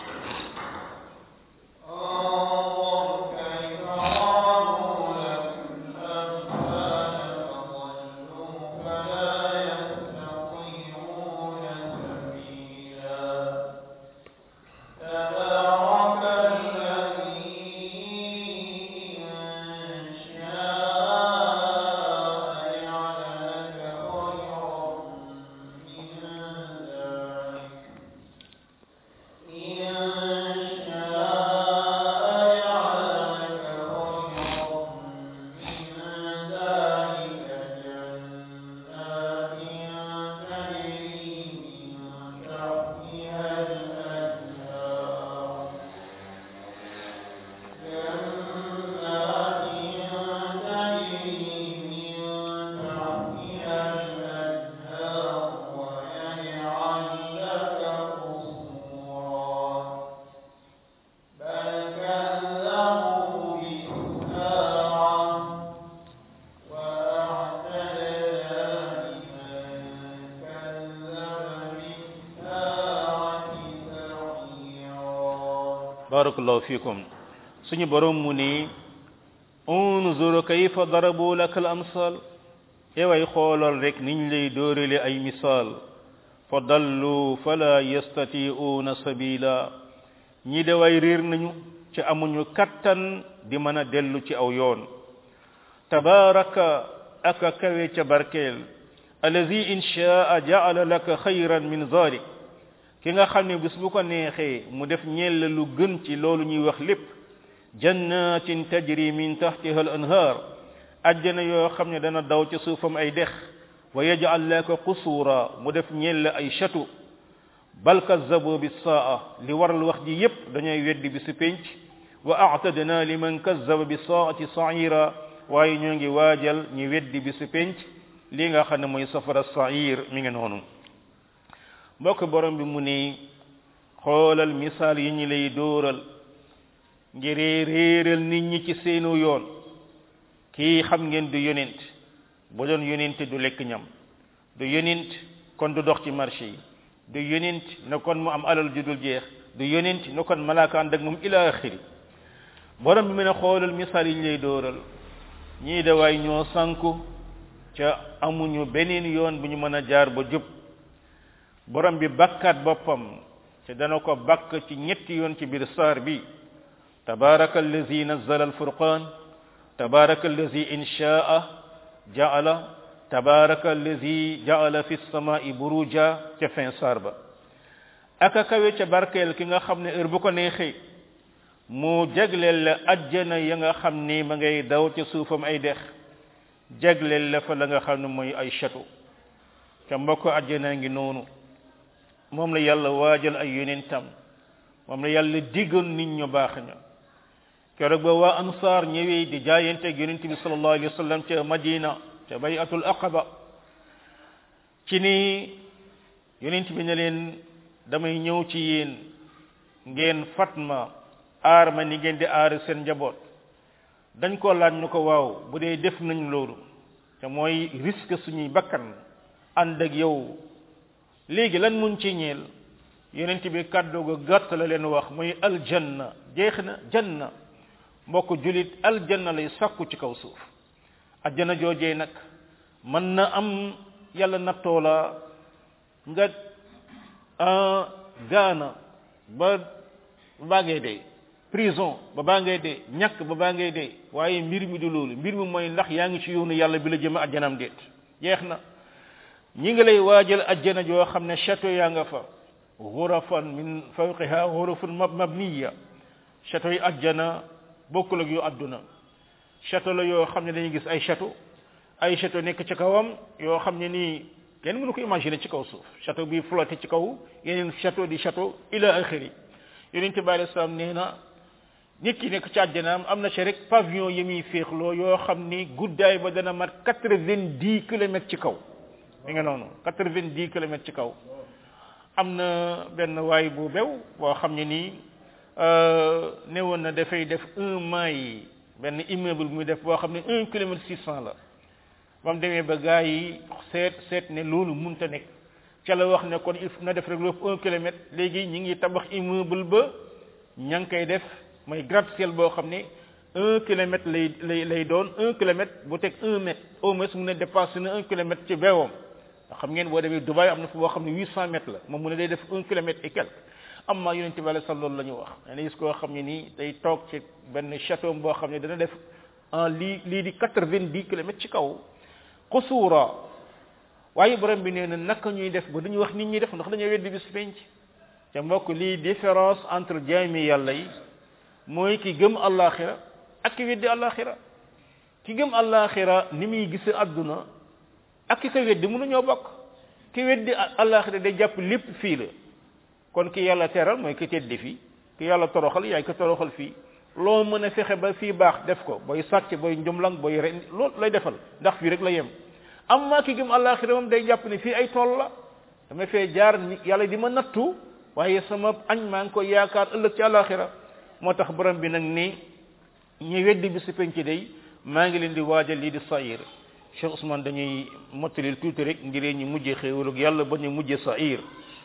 barakallahu fikum suñu borom mu ni unzur kayfa darabu laka al amsal eway xoolal rek niñ lay dóorale ay misaal fa dallu fala yastati'una sabila ñi de way réer nañu ci amuñu kattan di mën a dellu ci aw yoon tabaraka aka kawe ca barkeel allazi in shaa ja'ala laka khayran min zalik ki nga xam ne bis bu ko neexee mu def ñeel lu gën ci loolu ñuy wax lépp jannatin tajri min tahtiha al anhar ajjana yoo xam ne dana daw ci suufam ay dex wa yaj'al laka qusura mu def ñeel ay château bal kazzabu bis saa li waral wax ji yépp dañuy weddi bi su penc wa a'tadna liman kazzaba bis saati sa'ira waaye ñoo ngi waajal ñu weddi bi su penc li nga xam ne mooy safara sa'ir mi ngi noonu mbokk borom bi mu ni xoolal misaal yi ñu lay dóoral ngir réeral nit ñi ci seenu yoon kii xam ngeen du yonent bu doon yonent du lekk ñam du yonent kon du dox ci marché yi du yonent na kon mu am alal ju dul jeex du yonent na kon malaakaan dag moom ila axiri borom bi mu ne xoolal misaal yi ñu lay dóoral ñii da waay ñoo sanku ca amuñu beneen yoon bu ñu mën a jaar ba jub borom bi bakkaat boppam te dana ko bakk ci ñetti yoon ci biir saar bi tabaraka allazi nazzala alfurqan tabaraka allazi in shaa ja'ala tabaraka allazi ja'ala fi samai buruja ca fin saar ba aka kawe ca barkeel ki nga xam ne heure bu ko neexee mu jagleel la ajjana ya nga xam ni ma ngay daw ca suufam ay dex jagleel la fa la nga xam ne mooy ay château ca mbokk ajjana ngi noonu moom la yàlla waajal ay yonentam moom la yàlla diggoon nit ñu baax ña keroog ba waa ansaar ñëwee di jaayante ak yonent bi sallallahu alayhi wa sallam ca madina ca bayatul aqaba ci ni yonent bi ne leen damay ñëw ci yéen ngeen fatma aar ma ni ngeen di aar seen njaboot dañ ko laaj ñu ko waaw bu dee def nañ loolu te mooy risque suñuy bakkan ànd ak yow léegi lan mun ci ñeel yonent bi kàddu ga gàtt la leen wax muy aljanna jeex na janna mbokk julit aljanna lay sakku ci kaw suuf aljanna joojee nag mën na am yàlla nattoo la nga gaana ba baa ngay dee prison ba baa ngay dee ñàkk ba baa ngay dee waaye mbir mi du loolu mbir mi mooy ndax yaa ngi ci yoonu yàlla bi la jëme ajjanam déet jeex na ñi ngi lay waajal ajjana joo xam ne château yaa nga fa ghurafan min fawqiha ghurafun mabniya château yi ajjana bokkul ak yu adduna château la yoo xam ne dañuy gis ay château ay château nekk ci kawam yoo xam ne nii kenn mënu ko imaginer ci kaw suuf château bi flotté ci kaw yeneen château di château ila axiri yonent bi alayhi salaam nee na nit ki nekk ci àjjanaam am na ci rek pavillon yi muy féexloo yoo xam ni guddaay ba dana mat quatre-vingt-dix kilomètres ci kaw mi nga noonu quatre-vingt-dix kilomètres ci kaw am na benn waay bu bew boo xam ne nii ne woon na dafay def un mile benn immeuble muy def boo xam ne un kilomètre six cent la ba mu demee ba gars yi seet seet ne loolu munta nekk ca la wax ne kon il faut na def rek lu un kilomètre léegi ñi ngi tabax immeuble ba ña ngi koy def mooy gratte-ciel boo xam ne un kilomètre lay lay lay doon un kilomètre bu teg un mètre au moins mu ne dépassé na un kilomètre ci beewam ndax xam ngeen boo demee Dubaï am na fu boo xam ne huit cent mètres la moom mu ne day def un kilomètre et quelque am maa yonente bi sal loolu la ñu wax ne gis koo xam ne nii day toog ci benn château boo xam ne dana def en lii lii di quatre-vingt-dix kilomètres ci kaw xusuura waaye borom bi nee na naka ñuy def ba duñu wax nit ñi def ndax dañoo weddi bis penc te mbokk lii différence entre jaami yàlla yi mooy ki gëm àllaaxira ak ki weddi àllaaxira ki gëm àllaaxira ni muy gise àdduna ak ki ko weddi mënuñoo bokk ki weddi àllaaxira day jàpp lépp fii la kon ki yàlla teral mooy ki teddi fii ki yàlla toroxal yaay ko toroxal fii loo mën a fexe ba fii baax def ko booy sàcc booy njumlang booy ren loolu lay defal ndax fii rek la yem am maa ki gëm àllaaxira moom day jàpp ne fii ay tool la dama fee jaar yàlla di ma nattu waaye sama añ maa ngi koy yaakaar ëllëg ci àllaaxira moo tax borom bi nag ni ñu weddi bi si penc day maa ngi leen di waajal lii di sair Cheikh Ousmane dañuy mottalil tuuti rek ngir ñu mujjee xéewalug yàlla ba ñu mujjee sair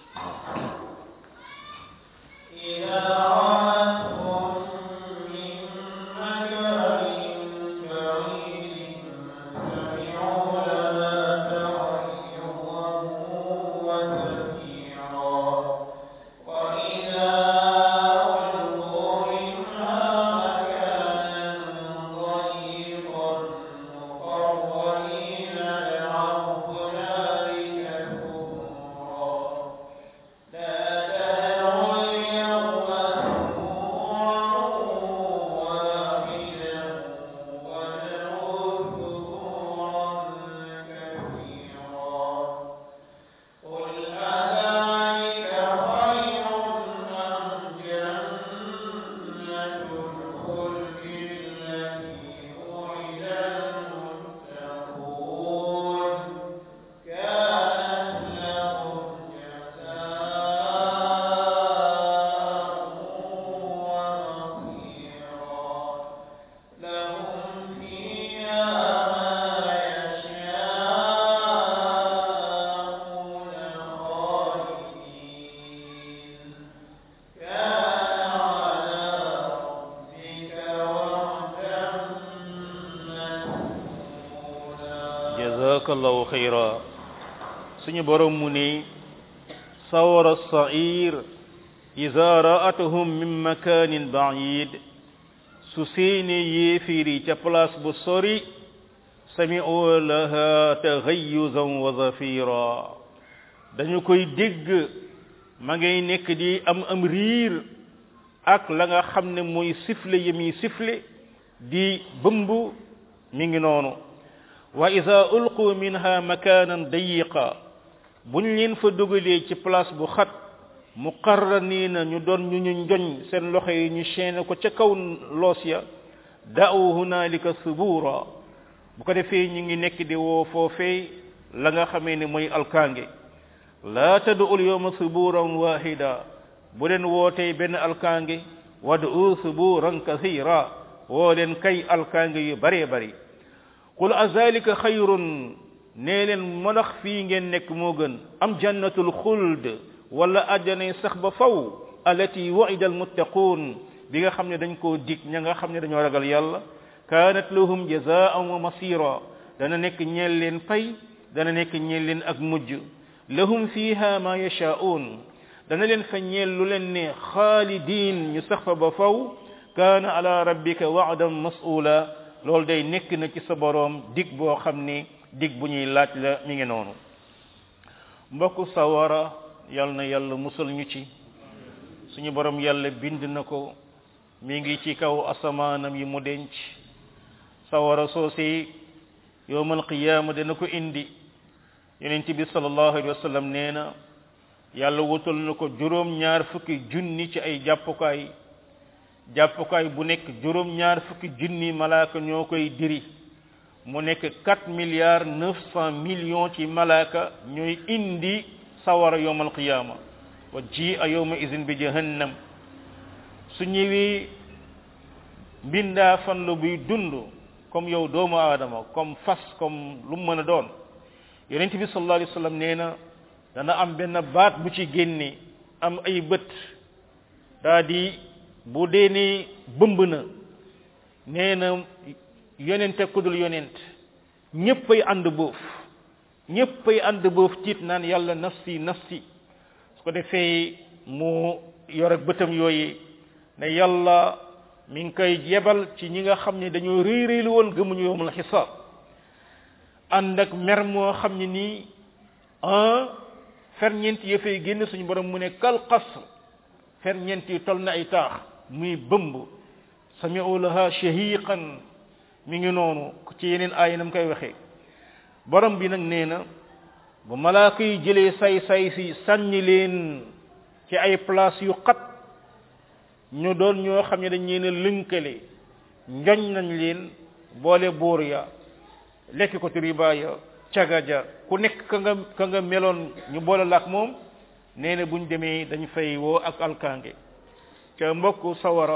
jazakallahu xayra suñu borom mu ni sawara sair ida ra'atuhum min makanin ba'id su seeni yéefiri ca place bu sori sami'u laha taxayyuzan wa zafira dañu koy dégg ma ngay nekk di am am riir ak la nga xam ne mooy sifle yi muy sifle di bëmb mi ngi noonu wa ida ulqu minha makanan dayiqa buñ leen fa dugalee ci place bu xat muqarraniina ñu doon ñu ñu njoñ seen loxo yi ñu chaîne ko ca kaw loos ya da'u hunalika subura bu ko defee ñu ngi nekk di woo foofee la nga xamee ne mooy alkaange laa tad'u al-yawma suburan wahida bu leen wootee benn alkaange wad'u suburan kathira woo leen kay alkaange yu bare bari qul azalika xayrun nee leen manax fii ngeen nekk moo gën am jannatul xuld wala àjjanay sax ba faw allati wa'ida almuttaqun bi nga xam ne dañ koo dig ña nga xam ne dañoo ragal yàlla kaanat lahum jazaan wa masira dana nekk ñeel leen pay dana nekk ñeel leen ak mujj lahum fiha ma yasha'un dana leen fa ñeel lu leen ne xaalidin ñu sax fa ba faw kaana ala rabbika wa'dan mas'ula loolu day nekk na ci sa boroom dig boo xam ni dig bu ñuy laaj la mi ngi noonu mbokku sawara yal na yàlla musal ñu ci suñu borom yàlla bind na ko mi ngi ci kaw asamaanam yi mu denc sawara soosi yowmal qiyaama dana ko indi yonent bi sallallahu alayhi wa sallam nee na yàlla wutal na ko juróom ñaar fukki junni ci ay jàppukaay jàppukaay bu nekk juróom ñaar fukki junni malaaka ñoo koy diri mu nekk quatre milliards neuf cent millions ci malaaka ñooy indi sawara yowmal qiyaama wa ji a yowma izin bi jahannam su ñëwee mbindaa fan la buy dund comme yow doomu aadama comme fas comme lu mu mën a doon yonent bi sallallahu alayhi wa sallam nee na dana am benn baat bu ci génne am ay bët daa di bu dee ni bëmb na nee na yonent ak kudul yonent ñéppay ànd boof ñéppay ànd boof tiit naan yàlla nafsi nafsi su ko defee mu yor ak bëtam yooyu ne yàlla mi ngi koy yebal ci ñi nga xam ne dañoo réy réylu woon gëmuñu yowmul xisaab ànd ak mer moo xam ne nii un ferñeent ya fay génn suñu borom mu ne kal qasr ferñeent yi tol na ay taax muy bëmb sami'u laha shahiqan mi ngi noonu ci yeneen aaya nam koy waxee borom bi nag nee na bu malaaka yi jëlee say say si sànni leen ci ay place yu xat ñu doon ñoo xam ne dañ leen a lënkale njoñ nañ leen boole buur ya lekk ko ci riba ya caga ja ku nekk ka nga ka nga meloon ñu boole la ak moom nee na buñ demee dañ fay woo ak alkaange ca mbokk sawara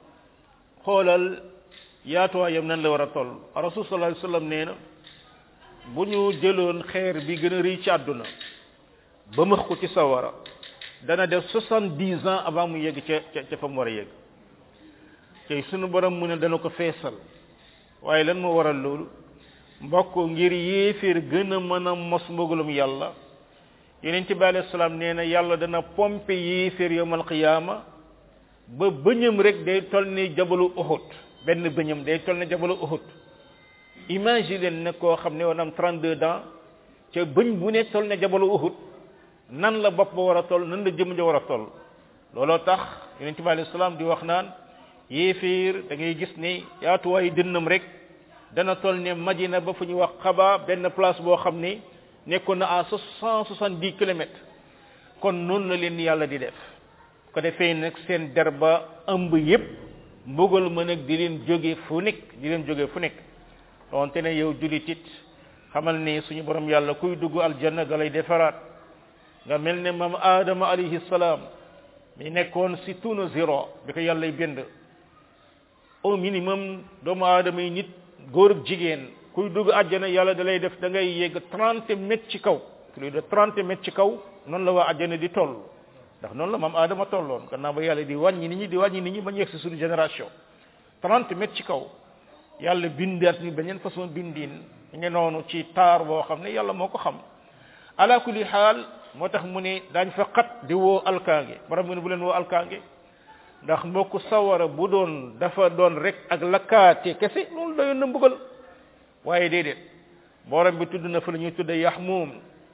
xoolal yaatuwaayam nan la war a toll rasul sallallahu alayhi wasallam nee na bu ñu jëloon xeer bi gën a rëy ci àdduna ba max ko ci sawara dana def soixante-dix ans avant mu yegg ca ca ca fa mu war a yegg tey sunu borom mu ne dana ko feesal waaye lan moo waral loolu mbokk ngir yéeféer gën a mën a mos mbugalum yàlla yeneen ci bi alayhi salaam nee na yàlla dana pompe yéeféer yawmal qiyaama ba bëñam rek day toll ni jabalu Uhud benn bëñam day toll ni jabalu Uhud imagine leen nag koo xam ne war na am 32 ans ca bëñ bu ne toll ne jabalu Uhud nan la bopp ba war a toll nan la jëm ja war a toll looloo tax yonent bi alayhi salaam di wax naan yéeféer da ngay gis ne yaatuwaayu dënnam rek dana toll ne Madina ba fu ñu wax xaba benn place boo xam ne nekkoon na à cent soixante-dix kilomètres kon noonu la leen yàlla di def ko defee nag seen der ba ëmb yépp mbugal ma nag di leen jóge fu nekk di leen jóge fu nekk donte ne yow julit it xamal ne suñu borom yàlla kuy dugg aljanna da lay defaraat nga mel ne maam aadama alayhi salaam mi nekkoon si tunu zéro bi ko yàllay bind au minimum doomu aadama yi nit góor ak jigéen kuy dugg àjjana yàlla da lay def da ngay yegg trente mètres ci kaw plus de trente mètres ci kaw noonu la waa àjjana di toll ndax noonu la maam aadama tolloon gannaaw ba yàlla di wàññi nit ñi di wàññi nit ñi ba ñu yegg si suñu génération trente mètres ci kaw yàlla bindaat ñu beneen façon bindin ñu noonu ci taar boo xam ne yàlla moo ko xam ala kulli xaal moo tax mu ne daañ fa xat di woo alkaange borom mu ne bu leen woo alkaange ndax mbokk sawara bu doon dafa doon rek ak lakkaate kese loolu doyoon na mbugal waaye déedéet borom bi tudd na fa la ñuy tudde yaxmuum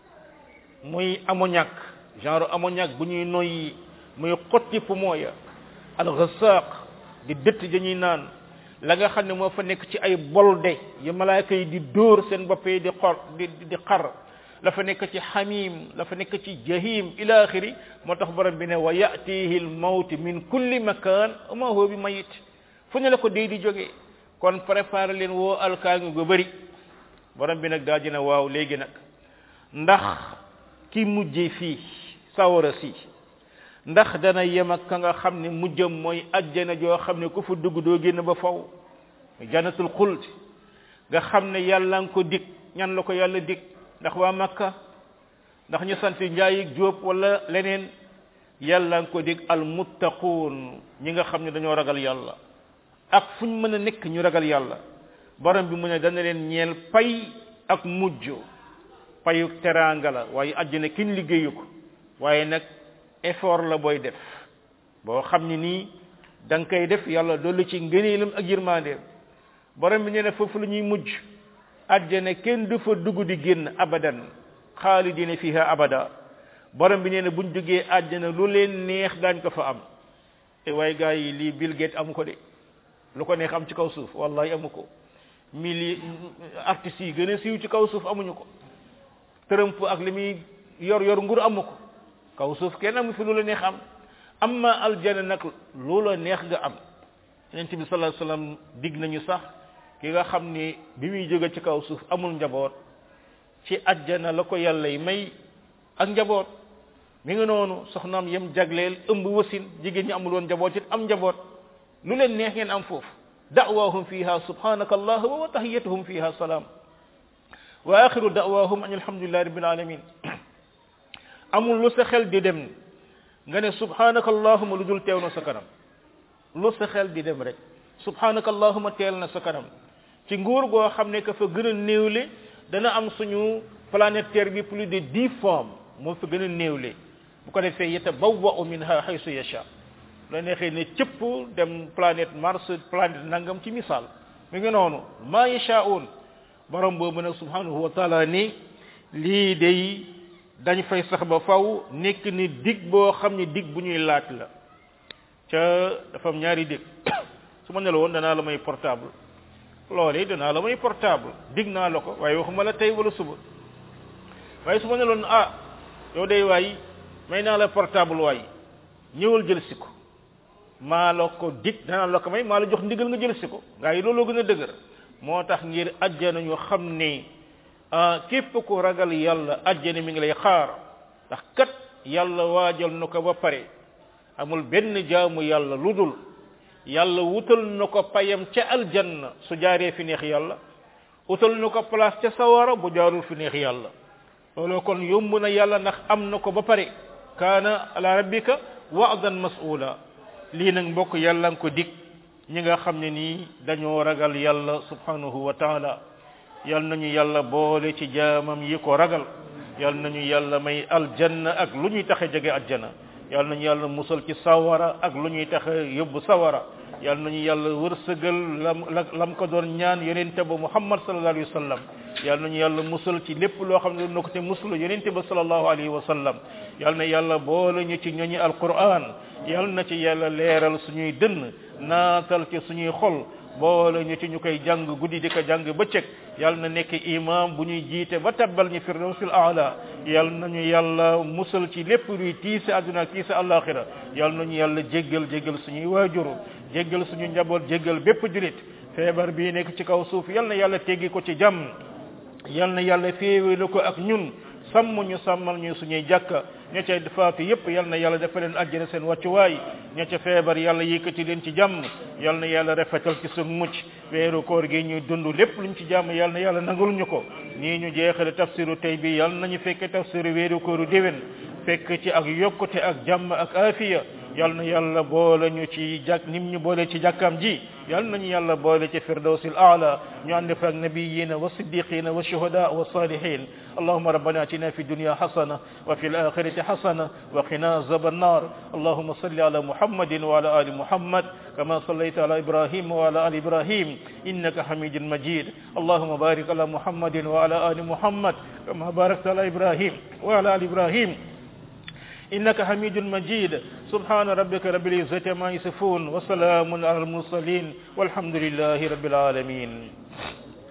muy ammoniac genre ammoniac bu ñuy noyyi muy xotti poumon ya alxasaq di dëtt dañuy naan la nga xam ne moo fa nekk ci ay bolde yu malaaka yi di dóor seen bopp yi di xor di di xar la fa nekk ci xamim la fa nekk ci jahim ila axiri moo tax borom bi ne wa yatihi al mawt min kulli makan ma huwa bi mayit fu ne la ko dee di jógee kon préparé leen woo alkaangi gu bëri borom bi nag daa dina waaw léegi nag ndax ki mujje fii sawara si ndax dana yem ak ka nga xam ne mujjam mooy ajjana joo xam ne ku fa dugg doo génn ba faw jannatul xuld nga xam ne yàlla nga ko dig ñan la ko yàlla dig ndax waa makka ndax ñu sant njaay ak jóob wala leneen yàlla nga ko dig al muttaquun ñi nga xam ne dañoo ragal yàlla ak fu ñu mën a nekk ñu ragal yàlla borom bi mu ne dana leen ñeel pay ak mujj payu teraanga la waaye àjjana kenn liggéeyu ko waaye nag effort la booy def boo xam ne nii da nga koy def yàlla dolli ci ngëneelam ak yërmandeem borom bi nee na foofu la ñuy mujj àjjana kenn du fa dugg di génn abadan xaalidina fiha abada borom bi nee na buñ duggee àjjana lu leen neex daañ ko fa am te waaye gaa yi lii Bill Gates amu ko de lu ko neex am ci kaw suuf wallahi amu ko mili artistes yi gën a siiw ci kaw suuf amuñu ko Trump ak li muy yor yor nguur amu ko kaw suuf kenn amu fi lu la neex am amma aljana nag lu la neex nga am yonent bi sallallahu alayhi wasallam dig nañu sax ki nga xam ni bi muy jóge ci kaw suuf amul njaboot ci ajjana la ko yàlla yi may ak njaboot mi ngi noonu soxnaam yem jagleel ëmb wasin jigéen ñi amul woon njaboot it am njaboot lu leen neex ngeen am foofu da'waahum fiha subhanaka allahumma wa tahiyyatuhum fiha salaam wa axiru da'waahum an alhamdulillahi rabbil alamin amul lu sa xel di dem nga ne subhanaka allahumma lu dul teew na sa kanam lu sa xel di dem rek subhanaka allahumma teel na sa kanam ci nguur goo xam ne ka fa gën a néewle dana am suñu planète terre bi plus de dix formes moo fa gën a néewle bu ko defee yatabawwa'u minha haythu yasha la neexee ne cëpp dem planète Mars planète nangam ci misaal mi ngi noonu ma yasha'un borom boobu nag subhanahu wa taala ni lii day dañ fay sax ba faw nekk ni dig boo xam ne dig bu ñuy laaj la ca dafa am ñaari dig su ma ne la woon danaa la may portable loolee danaa la may portable dig naa la ko waaye waxuma la tey wala suba waaye su ma ne loon ah yow day waay may naa la portable waay ñëwal jël si ko maa la ko dig danaa la ko may maa la jox ndigal nga jël si ko ngaa yi looloo gën a dëgër moo tax ngir ajjana ñu xam ne képp ku ragal yàlla ajjana mi ngi lay xaar ndax kat yàlla waajal na ko ba pare amul benn jaamu yàlla lu dul yàlla wutal na ko payam ca aljanna su jaaree fi neex yàlla wutal na ko place ca sawara bu jaarul fi neex yàlla loolu kon yomb na yàlla ndax am na ko ba pare kaana ala rabbika wa'dan mas'ula lii nag mbokk yàlla nga ko dig ñi nga xam ne nii dañoo ragal yàlla subhanahu wa taala yal nañu yàlla boole ci jaamam yi ko ragal yal nañu yàlla may aljanna ak lu ñuy taxe jege aljanna yal nañu yàlla musal ci sawara ak lu ñuy taxe yóbbu sawara yal nañu yàlla wërsëgal lam lam ko doon ñaan yonente ba muhammad sallallahu alayhi wa sallam yal nañu yàlla musal ci lépp loo xam ne doon na ko te muslu yonente ba sallallahu alayhi wa sallam yal na yàlla boole ñu ci ñoñi alquran yal na ci yàlla leeral suñuy dënn naatal ci suñuy xol boole ñu ci ñu koy jàng guddi di ko jàng bëccëg yal na nekk imam bu ñuy jiite ba tabbal ñu firdawsil aala yal nañu yàlla musal ci lépp luy tiise àdduna ak tiise àllaaxira yal nañu yàlla jéggal jéggal suñuy waajur jéggal suñu njaboot jéggal bépp julit feebar bii nekk ci kaw suuf yal na yàlla teggi ko ci jàmm yal na yàlla féewéelu ko ak ñun sàmm ñu sàmmal ñu suñuy jàkka ña ca faatu yépp yal na yàlla dafa leen àjjana seen wàccuwaay ña ca feebar yàlla yëkkati leen ci jàmm yal na yàlla rafetal ci suñ mucc weeru koor gi ñuy dund lépp luñ ci jàmm yal na yàlla nangul ñu ko nii ñu jeexale tafsiru tey bi yal nañu fekke tafsiru weeru kooru déwén fekk ci ak yokkute ak jàmm ak afiya yal na yàlla boole ñu ci jàkk nim ñu boole ci jàkkaam ji yal nañu yàlla boole ci firdawsil aala ñu ànd fa ak nabiyina wa siddiqina wa shuhada wa salihin allahumma rabbana atina fi dunya hasana wa fil akhirati hasana wa qina azaban nar allahumma salli ala muhammadin wa ala ali muhammad kama sallaita ala ibrahim wa ala ali ibrahim innaka hamidun majid allahumma barik ala muhammadin wa ala ali muhammad kama barakta ala ibrahim wa ala ali ibrahim إنك حميد مجيد سبحان ربك رب العزة ما يصفون وسلام على المرسلين والحمد لله رب العالمين